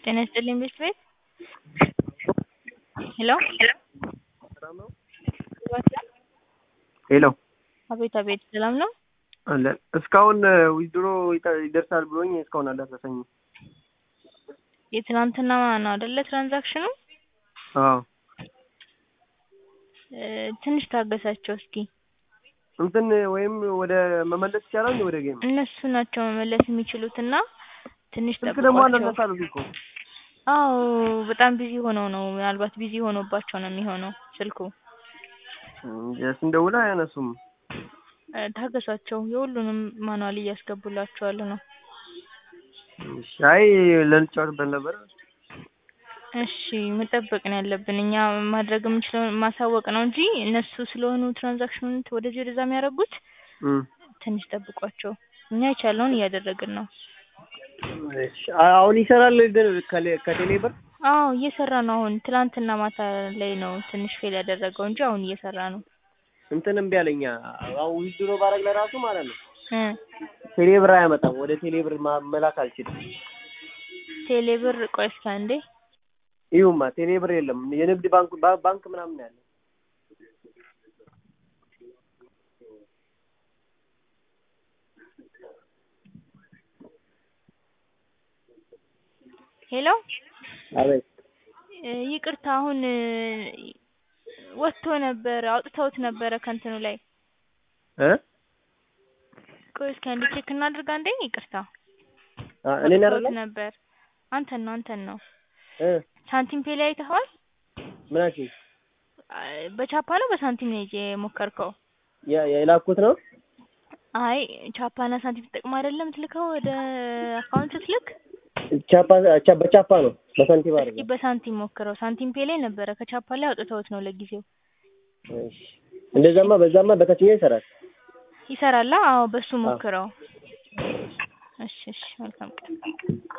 ጤና ይስጥልኝ ቤት ቤት ሄሎ ሄሎ አቤት አቤት ሰላም ነው አለ እስካሁን ዊዝድሮ ይደርሳል ብሎኝ እስካሁን አልደረሰኝም። የትናንትና ነው አይደለ ትራንዛክሽኑ? አዎ እ ትንሽ ታገሳቸው እስኪ እንትን ወይም ወደ መመለስ ይቻላል ወደ ጌም እነሱ ናቸው መመለስ የሚችሉትና ትንሽ ስልክ ደግሞ ጠብቋቸው። አላነሳል እኮ አዎ በጣም ቢዚ ሆነው ነው ምናልባት ቢዚ ሆኖባቸው ነው የሚሆነው ስልኩ። ስንደውል አያነሱም። እ ታገሷቸው የሁሉንም ማኑዋል እያስገቡላቸዋል ነው። እሺ፣ አይ ልንጫወትበት ነበር። እሺ መጠበቅ ነው ያለብን እኛ ማድረግ የምንችለው ማሳወቅ ነው እንጂ እነሱ ስለሆኑ ትራንዛክሽኑን ወደዚህ ወደዛ የሚያደርጉት እም፣ ትንሽ ጠብቋቸው። እኛ የቻልነውን እያደረግን ነው። እሺ፣ አሁን ይሰራል ግን ከሌ- ከቴሌ ብር አዎ እየሰራ ነው። አሁን ትላንትና ማታ ላይ ነው ትንሽ ፌል ያደረገው እንጂ አሁን እየሰራ ነው። እንትን እምቢ አለኛ። አሁን ዊዝድሮ ባረግ ለራሱ ማለት ነው እ ቴሌ ብር አያመጣም። ወደ ቴሌ ብር ማ- መላክ አልችልም። ቴሌ ብር ቆይ እስኪ አንዴ ይሁማ ቴሌ ብር የለም። የንግድ ባንክ ባ- ባንክ ምናምን ነው ያለው። ሄሎ አቤት እ ይቅርታ አሁን እ ወጥቶ ነበረ አውጥተውት ነበረ ከእንትኑ ላይ እ ቆይ እስኪ አንዴ ቼክ እናድርግ አንዴ ይቅርታ አ እኔን አውጥተውት አይደለም ነበር አንተን ነው አንተን ነው እ ሳንቲም ፔ ላይ አይተኸዋል ምናችን አይ በቻፓ ነው በሳንቲም ነው የሞከርከው ያ የላኩት ነው አይ ቻፓና ሳንቲም ተጠቅመህ አይደለም የምትልከው ወደ አካውንት ስትልክ ቻፓ ቻ በቻፓ ነው በሳንቲም እስኪ አይደለም። በሳንቲም ሞክረው ሳንቲም ፔ ላይ ነበረ ከቻፓ ላይ አውጥተውት ነው ለጊዜው እሺ እንደዛማ በዛማ በታችኛው ይሰራል። ይሰራላ አዎ በሱ ሞክረው እሺ እሺ መልካም ቀን